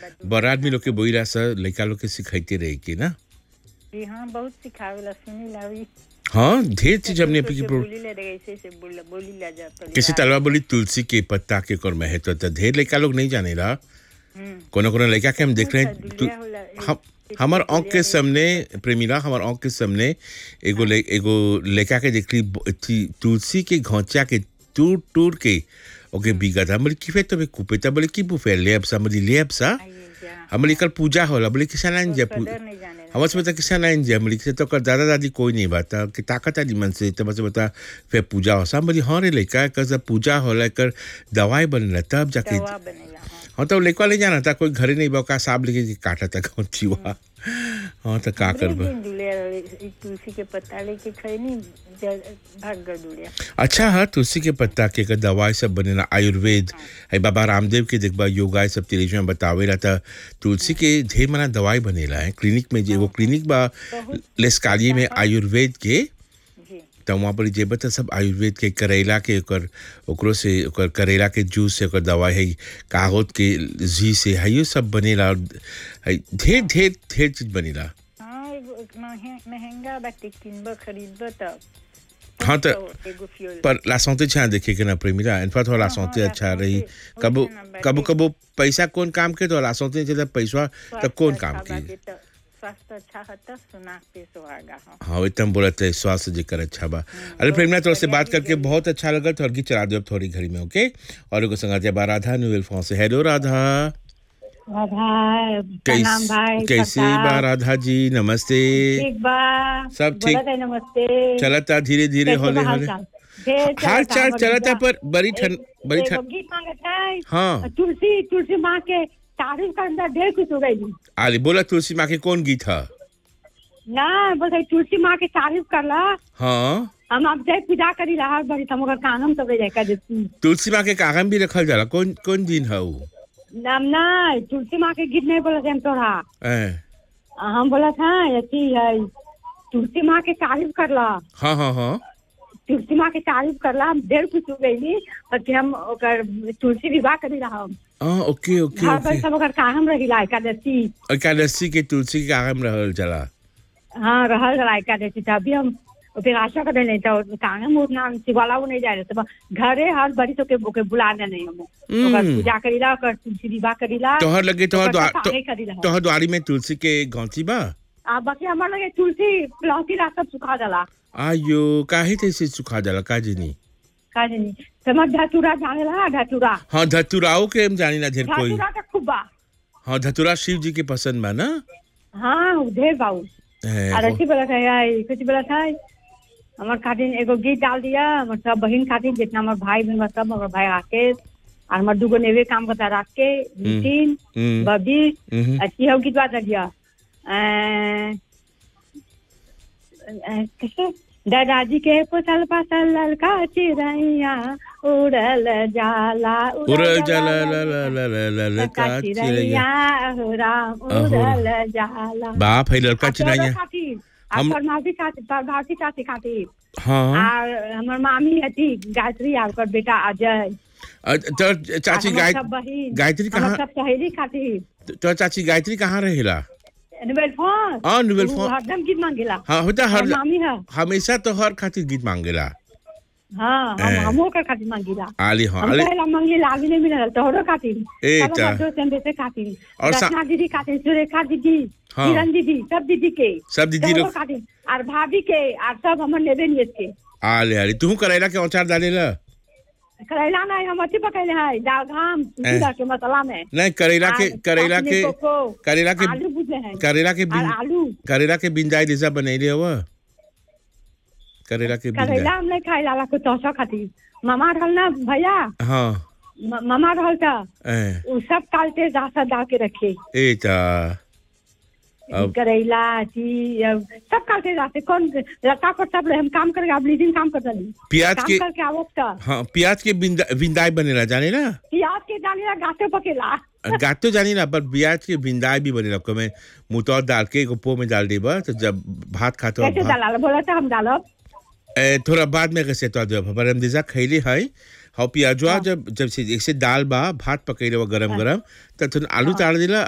बड़ा आदमी लोग के बोला सर लड़का लोग के सिखाते रहे के ना जी हाँ बहुत सिखावेला सुनी ला भी हाँ ढेर चीज हमने अपनी की प्रो- बोली ले रहे ऐसे ऐसे बोल बोली ला जा परिवार। किसी तलवा बोली तुलसी के पत्ता के कर महत्व तो ढेर लड़का लोग नहीं जाने रहा हम्म, कोनो कोनो लड़का के हम देख रहे हैं दुलिया तु- होला, एक- हम एक हमार दुलिया आँख के सामने प्रेमिला हमार आँख के सामने एगो ले- एगो लड़का के देख ली ब- थी- तुलसी के घोंचा के टूट टूट के ओके बिगा था बोले कि तो कुपे था बोले कि बुफे लेब सा बोली लेब सा आइए जा हमरे कल पूजा होला बोले किसान आइन जा पू- कदर नहीं जाने हमर से बता किसान आइन जा बोले कि तो कर दादा दादी कोई नहीं बाता कि ताकत आदि मन से तो बस बता फिर पूजा हो सा बोली हाँ रे लड़का कर सब पूजा होला कर दवाई बनला तब जाके दवा बनेला हाँ हाँ तो लेकवा ले जाना था कोई घरे नहीं बा का साहब लेके के काटा था कौन चीवा हाँ तो का एक करबा दिन दुलिया रहे, एक तुलसी के पत्ता लेके खैनी ज- भाग गए दुलिया अच्छा हाँ तुलसी के पत्ता के का दवाई सब बनेला आयुर्वेद है बाबा रामदेव के देखबा योगा ये सब तेरेज में बतावेला था तुलसी के ढेर मना दवाई बनेला है क्लिनिक में जे एगो क्लिनिक बा लेस्काली में आयुर्वेद के जी तो वहाँ पर जेब तो सब आयुर्वेद के करेला के ओकर ओकरो से ओकर करेला के जूस से ओकर दवाई है कागज के जी से है ये सब बनेला और है ढेर ढेर ढेर चीज बनेला हाँ एगो एक महे- महंगा बाटे किनब खरीदब तब हाँ तो एगो फ्यूल पर लासौते छा देखे के ना प्रेमिला इनफा थोड़ा लासौते हाँ, अच्छा लासौते, रही वही कबो ना बाटे। कबो कबो पैसा कौन काम के तो लासौते चले पैसा तो कौन काम अच्छा की बाटे त स्वास्थ्य अच्छा है तो सुनाक पे सुहागा हाँ हाँ एकदम बोला तो स्वास्थ्य जेकर अच्छा बा अरे प्रेमिला तो से बात करके बहुत अच्छा लगा थोड़ी की चला दो अब थोड़ी घड़ी में ओके और एगो संगाते बा राधा न्यूवेल फोन से हेलो राधा भाई प्रणाम भाई कैसे कैसे प्रताप। बा राधा जी नमस्ते ठीक बा सब ठीक। बोलत है नमस्ते चलता धीरे धीरे कैसे होले बा होले हालचाल? ढेर हाल चलता, चाल बड़ी चलता बा। पर बड़ी ठंड एक- बड़ी एगो ठंड गीत मांगत है हाँ तुलसी तुलसी माँ के तारीफ के अंदर ढेर कुछ हो गई आली बोला तुलसी माँ के कौन गीत है ना बस है तुलसी माँ के तारीफ करला हाँ हम अब जय पूजा करी रहा बड़ी हम ओकर कानम सब जाए कर देती तुलसी माँ के कागम भी रखल जाला कौन कौन दिन है वो नाम ना तुलसी माँ के गीत नहीं बोलत है हम तोरा ए, हम बोलत है अथी है तुलसी माँ के तारीफ करला हाँ हाँ हाँ तुलसी माँ के तारीफ करला हम ढेर खुश हो गई और फिर हम ओकर तुलसी विवाह करी रहा हम हाँ ओके ओके घर पर ओके सब ओकर कायम रहिला एकादशी एकादशी के तुलसी के कागम रहल जाला हाँ रहल रहा एकादशी था अभी हम फिर आशा कर नहीं था कायम उतना शिवाला वो नहीं जा रहे थे घरे हर बड़ी तो के ओके बुलाने नहीं हम ओकर हम्म। पूजा करीला ओकर तुलसी विवाह करीला तोहर लगे तोहर ओकर द्वार सब तो, आगे करीला तोहर द्वारी में तुलसी के गौती बा आ बाकी हमार लगे तुलसी लौकी ला सब सुखा जाला आयो काहे तैसे सुखा जाला का जनी का जानी समझ धतूरा जाने ला धतूरा हाँ धतुराओ के हम जानी ना ढेर कोई धतूरा तो खूब बा हाँ धतुरा शिव जी के पसंद बा ना हाँ ढेर बाऊ ए, और हो- अच्छी बोला था यार कुछ बोला था हमार खातिर एगो गीत डाल दिया हमार सब बहन खातिर जितना हमार भाई बहन बा सब हमार भाई राकेश और हमार दूगो नेवे काम करता राके नितिन हम्म, बबी हम्म। अच्छी हो गीत बात दिया अ, अ, कैसे दादाजी के पोसल पासल ललका चिड़ैया उड़ल जाला उड़ल जाला ला ला ला ला ला ला का चिड़ैया चिड़ैया हो राम अहो। उड़ल जाला बाप है लड़का आ चिड़ैया तोरो खातिर हम- आ परमावती खातिर परमावती खातिर खातिर हाँ आ हमर मामी हती गायत्री आ ओकर बेटा अजय अ, तोहर आ चाची हमर गाय सब बहिन गायत्री हमर कहाँ सब सहेली खातिर तोहर चाची गायत्री कहाँ रहेला नोबेल फोन हाँ, नोबेल उ फोन। हरदम गीत मांगेला हाँ होता हर हमर मामी है हमेशा तो हर खातिर गीत मांगेला हाँ हम ए। हमो ओकर खातिर मांगेला आली हाँ हम आली पहला मांगेला आगे नहीं मिलल तोहरो खातिर ए सब ता। हमर दोस्त हम बेटे खातिर और सा- रचना दीदी खातिर सुरेखा दीदी हाँ। किरण दीदी सब दीदी के सब दीदी तोहरो लोग खातिर और भाभी के और सब हमर नेबे नियत के आले आले तू करेला के औचार डालेला करेला नहीं हम अथी पकैले है दाल घाम ए। जीरा के मसाला में नहीं करेला के आ, करेला अपने के कोको, करेला के आलू बुझले हैं करेला के और बिन आलू करेला के बिंदाई जैसा बनैले हुआ करेला के करेला बिंदाई हम नहीं खाई लाला कुछ तोसा खातिर मामा रहल ना भैया हाँ म- मामा रहल था ए उ सब कालते जासा डाल के रखे ए ता अब करेला अथी अब सब कालते जाते कौन लता पर सब हम काम करके अब लीजिंग काम करता नहीं प्याज काम के करके आवत था हाँ प्याज के बिंदा बिंदाई बनेला जाने ना प्याज के डालिया गाते पकेला गात तो जानी ना पर प्याज के बिंदाई भी बनेला को मैं मुतौर डाल के एगो पो में डाल देबा तो जब भात खाते हो कैसे भात डाला बोला था हम डालब ए, थोड़ा बाद में कैसे तो दे पर हम दिशा खैली है हाउ पियाजवा जब जब से जैसे दाल बा भात पकैले गरम गरम तो थोड़ा आलू ताड़ दिला